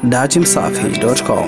dachimsafi.com.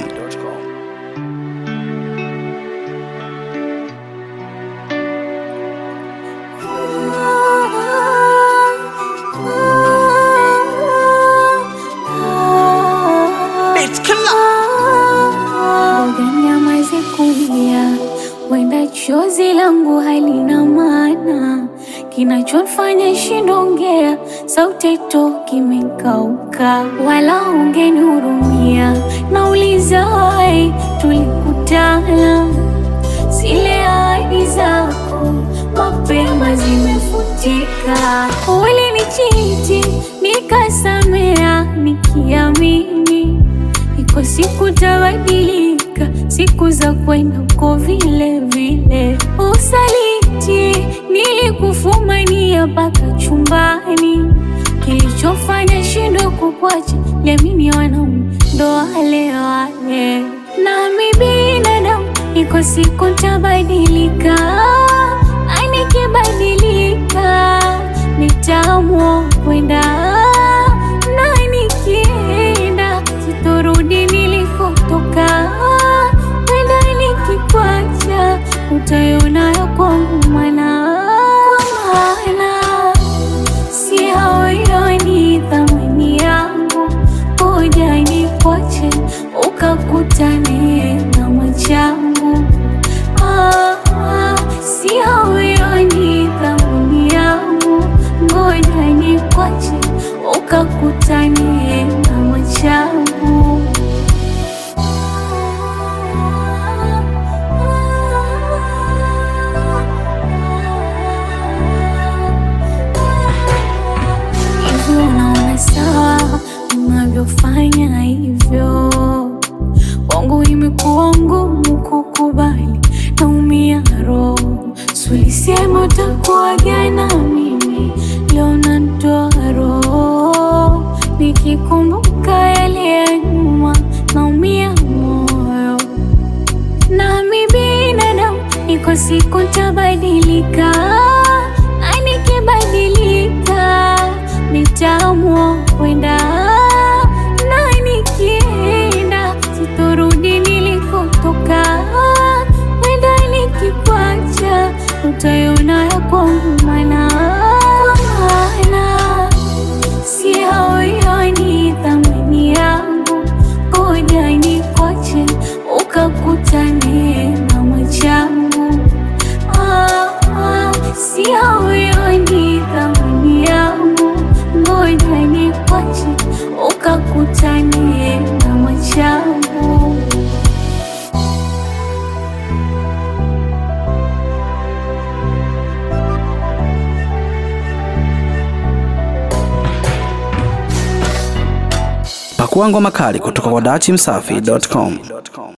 Nyamaze kulia, wenda chozi langu halina maana, kinachofanya shindongea, sauti toki imekauka, wala ungenihurumia. Nauliza wai, tulikutana, zile ahadi zako mapema zimefutika. Ulinichiti nikasamea, nikiamini iko siku tabadilika, siku za kwenda uko vile vile. Usaliti nilikufumania mpaka chumbani, kilichofanya shindo kukwacha, liamini wanaume ndo wale wale, nami binadamu, iko siku tabadilika, na nikibadilika nitaamua kwenda na nikienda sitorudi nilikotoka, wenda nikikwacha utaiona ya kwangu mana kwa maana si hawaioni thamani yangu, ngoja nikwache ukakutane na machangu. Ah, ah, si hawaioni thamani yangu, ngoja nikwache ukakutane na machangu. Hivyo unaona sawa unavyofanya hivyo, kwangu imekuwa ngumu kukubali, naumia roho. Sulisema utakuwa jana, mimi leo nantoa roho, nikikumbuka yale ya nyuma naumia moyo nami binadamu, iko siku tabadilika, na nikibadilika nitaamua kwenda, na nikienda sitorudi nilikotoka, wenda nikikwacha utaiona ya kwangu mana kwa maana si hawaioni thamani yangu, ngoja nikwache ukakutane na machangu. Ah, ah, si hawaioni thamani yangu, ngoja nikwache ukakutane na machangu. Pakua ngoma kali kutoka kwa dachimsafi.com.